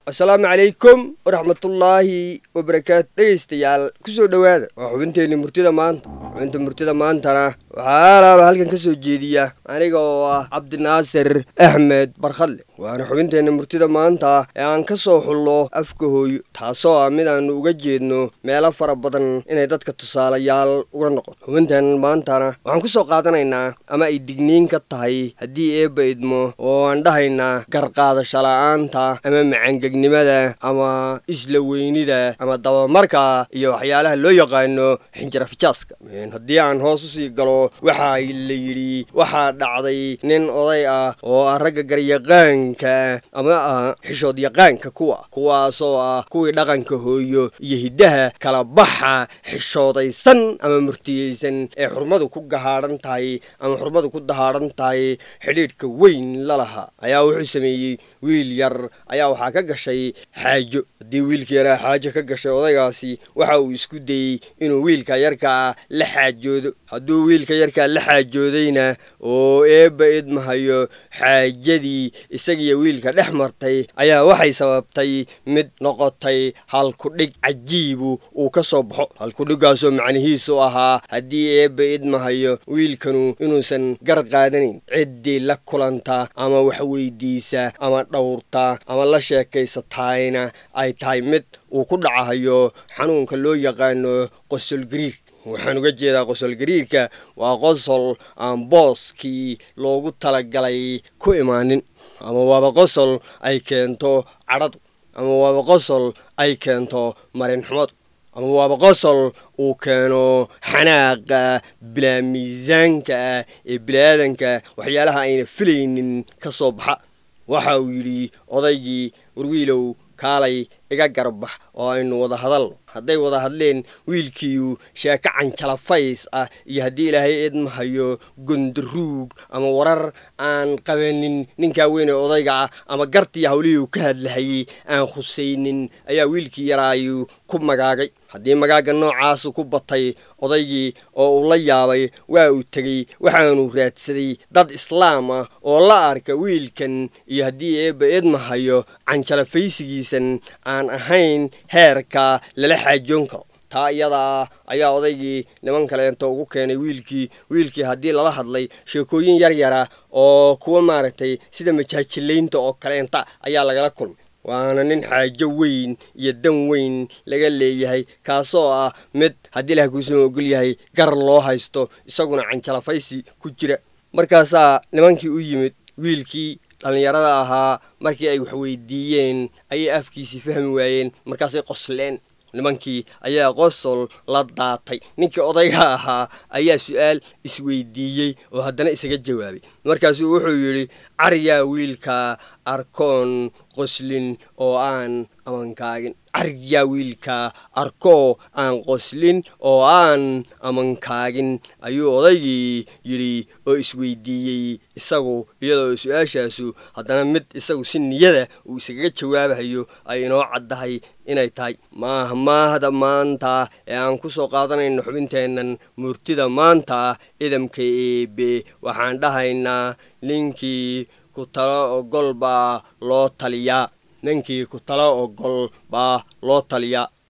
asalaamu calaykum waraxmatullaahi wabarakaatu dhegaystayaal kusoo dhowaada waa xubinteenni murtida maanta xubinta murtida maantana waxaa alaaba halkan ka soo jeediya aniga oo ah cabdinaasir axmed barkhadle waana xubinteenna murtida maanta ee aan ka soo xullo afka hooyo taasoo ah mid aanu uga jeedno meelo fara badan inay dadka tusaalayaal uga noqoto xubinteen maantana waxaan ku soo qaadanaynaa ama ay digniin ka tahay haddii eebba idmo oo aan dhahaynaa garqaadasho la'aanta ama macangegnimada ama isla weynida ama dabamarka iyo waxyaalaha loo yaqaano xinjirafijaaska haddii aan hoos usii galo waxaa la yidhi waxaa dhacday nin oday ah oo ah ragga garyaqaanka ama ah xishood yaqaanka kuwa kuwaasoo ah kuwii dhaqanka hooyo iyo hiddaha kala baxa xishoodaysan ama murtiyeysan ee xurmadu ku gahaadhan tahay ama xurmadu ku dahaadhan tahay xidhiidhka weyn la lahaa ayaa wuxuu sameeyey wiil yar ayaa waxaa ka gashay xaajo haddii wiilka yaraa xaajo ka gashay odaygaasi waxa uu isku dayey inuu wiilka yarkaa la xaajoodo hadduu wiilka yarkaa la xaajoodayna oo eebba idmahayo xaajadii isagiyo wiilka dhex martay ayaa waxay sababtay mid noqotay halkudhig cajiibu uu ka soo baxo halkudhiggaasoo macnihiisu ahaa haddii eebba idmahayo wiilkanu inuusan gar qaadanayn ciddii la kulanta ama wax weydiisa ama dhowrta ama la sheekaysataayna ay tahay mid uu ku dhacahayo xanuunka loo yaqaano qosol gariir waxaan uga jeedaa qosol gariirka waa qosol aan booskii loogu talagalay ku imaanin ama waaba qosol ay keento cadhadu ama waaba qosol ay keento marinxumadu ama waaba qosol uu keeno xanaaqa bilaa miisaanka ah ee biniaadanka waxyaalaha ayna filaynin ka soo baxa waxa uu yidhi odaygii warwiilow kaalay iga garbax oo aynu wada hadalno hadday wada hadleen wiilkiiyu sheeko canjalafays ah iyo haddii ilaahay eedmahayo gondaruug ama warar aan qabanin ninkaa weyn ee odayga ah ama gartii hawlihii uu ka hadlahayey aan khusaynin ayaa wiilkii yaraayu ku magaagay haddii magaaga noocaasu ku batay odaygii oo uu la yaabay waa uu tegey waxaanu raadsaday dad islaam ah oo la arka wiilkan iyo haddii eebba eedmahayo canjalafaysigiisan aan ahayn heerka lala xaajoon karo taa iyadaa ayaa odaygii niman kaleenta ugu keenay wiilkii wiilkii haddii lala hadlay sheekooyin yar yara oo kuwa maaragtay sida majaajilaynta oo kaleenta ayaa lagala kulmay waana nin xaajo weyn iyo dan weyn laga leeyahay kaasoo ah mid haddii ilaha kuusuma ogol yahay gar loo haysto isaguna canjalafaysi ku jira markaasaa nimankii u yimid wiilkii dhallinyarada ahaa markii ay wax weydiiyeen ayay afkiisii fahmi waayeen markaasay qosleen nimankii ayaa qosol la daatay ninkii odayga ahaa ayaa su-aal isweydiiyey oo haddana isaga jawaabay markaasuu wuxuu yidhi caryaa wiilka arkoon qoslin oo aan amankaagin caryaa wiilka arkoo aan qoslin oo aan amankaagin ayuu odaygii yidhi oo isweydiiyey isagu iyadoo su-aashaasu haddana mid isagu si niyada uu iskaga jawaabahayo ay inoo caddahay inay tahay maaha maahda maanta ee aan ku soo qaadanayno xubinteennan murtida maanta idamka eebe waxaan dhahaynaa ninkii ku talo ogol baa loo taliyaa ninkii ku talo ogol baa loo taliyaa